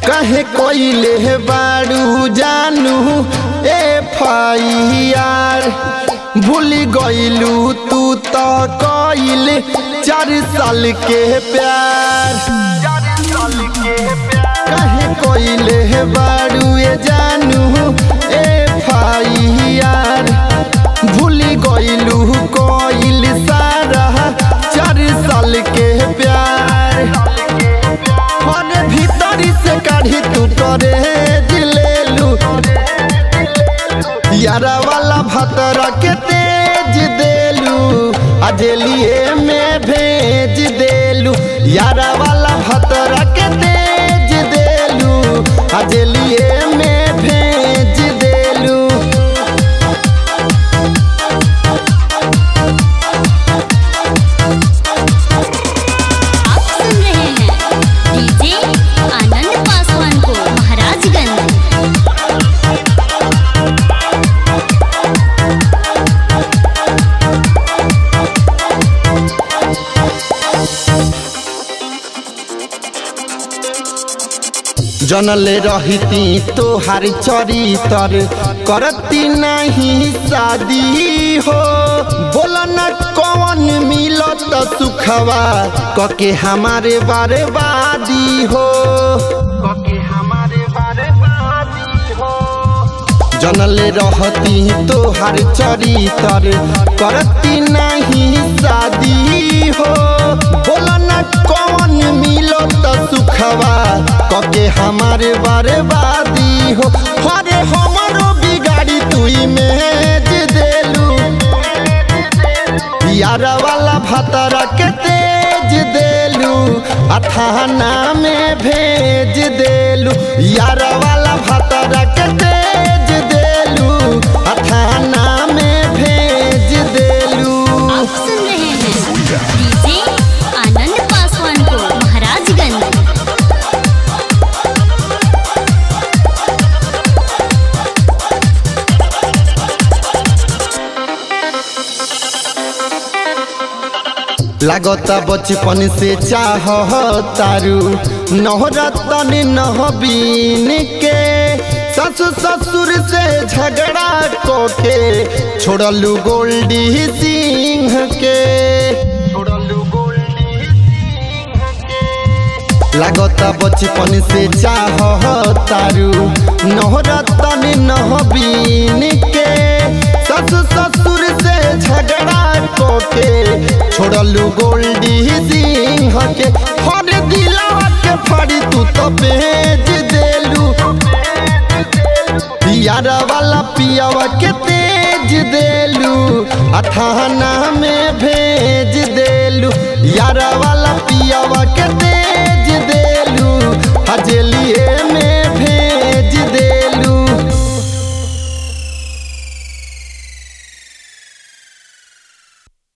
कहे कोइले बाड़ू जानू एफ आई आर भूल गइलू तू तो कइल चार साल के प्यार कहे कोइले बाड़ू ए जानू एफ आई आर भूल गइलू कइल सारा चार साल के प्यार मने भीतरी से काढ़ी तू करे दिलेलू यारा वाला भतरा के तेज देलू अजलिए में भेज देलू यारा वाला भतरा के तेज देलू अजलिए में भेज देलू आप सुन रहे हैं डीजे आनंद पासवान को महाराजगंज जनले रहती तोहार चरितर करती नहीं शादी हो बोल न कौन मिलत सुखवा कके हमारे बर्बादी हो कके हमारे बर्बादी हो जनले रहती तोहार चरितर करती नहीं शादी हो बोल न कौन मिलत सुखवा कके हमारे बर्बादी हो हरे हमरो बिगाड़ी तू इमेज देलू यारा वाला भतरा के तेज देलू अथाना में भेज देलू यारा वाला भतरा के तेज देलू अथाना में भेज देलू आप सुन रहे हैं डीजे आनंद पासवान को महाराजगंज लागता बचपन से चाह तारू नहरतन नहबीन के ससु ससुर से झगड़ा कोके छोड़लू गोल्डी सिंह के छोड़लू गोल्डी सिंह के लागता बचपन से चाह तारू नहरतन नहबीन के ससु ससुर से झगड़ा कोके छोड़लू गोल्डी सिंह के हर दिलावा के फड़ी तू तो भेज देलू यारा वाला पियावा के तेज देलू अथाना में भेज देलू यारा वाला पियावा के तेज